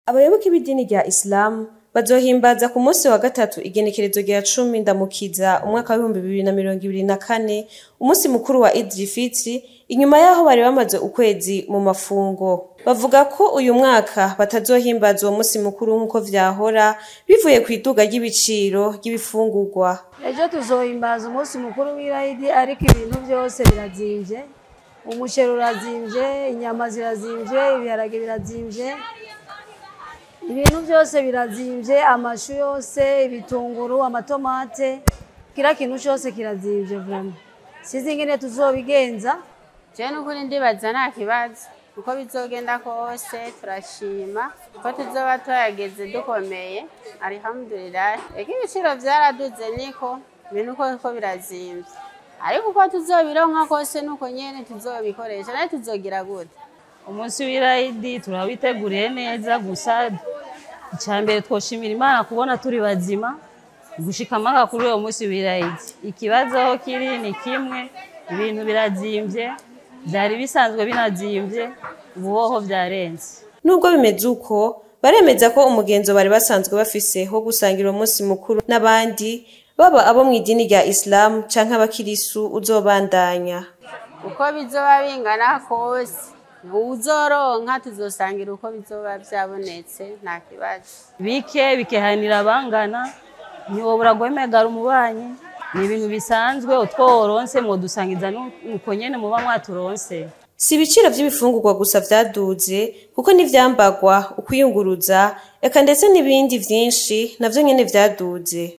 abayoboke b'idini rya isilamu bazohimbaza ku munsi wa gatatu igenekerezo rya cumi ndamukiza umwaka w'ibihumbi bibiri na mirongo ibiri na kane umunsi mukuru wa idiri fitiri inyuma y'aho bari bamaze ukwezi mu mafungo bavuga ko uyu mwaka batazohimbaza uwo munsi mukuru nk'uko vyahora bivuye ku iduga ry'ibiciro ry'ibifungurwa ejo tuzohimbaza umunsi mukuru w'irayidi ariko ibintu byose birazimvye umuceri urazimvye inyama zirazimvye ibiharage birazimvye ibintu byose birazimvye amashu yose ibitunguru amatomate kira kintu cyose kirazimvye vraiment sizi ingene tuzobigenza jewe n'ukuri ndibaza nta kibazo uko bizogenda kose turashima ko tuzoba tuhageze dukomeye alhamdulillah eka ibiciro vyaraduze niko ibintu koko birazimvye ariko uko tuzobironka kose nuko nyene tuzobikoresha naye tuzogira gute umunsi w'irayidi turawiteguriye neza gusa icyambere twoshimira imana kubona turi bazima gushika amaka kuri uwo munsi w'irayidi ikibazo aho kiri ni kimwe ibintu birazimvye byari bisanzwe binazimvye ubuhoho byarenze nubwo bimeze uko baremeza ko umugenzo bari basanzwe bafise wo gusangira uwo munsi mukuru n'abandi baba abo mu idini rya isilamu canke abakirisu uzobandanya uko bizoba bingana kose uzoronka tuzosangira uko bizoba vyabonetse nta kibazo bike bikehanira abangana ntiwobura guhemegara umubanyi ni ibintu bisanzwe utwo woronse mwodusangiza nuko nyene muba mwaturonse si ibiciro vy'ibifungurwa gusa vyaduze kuko n'ivyambagwa ukwiyunguruza eka ndetse n'ibindi vyinshi navyo nyene vyaduze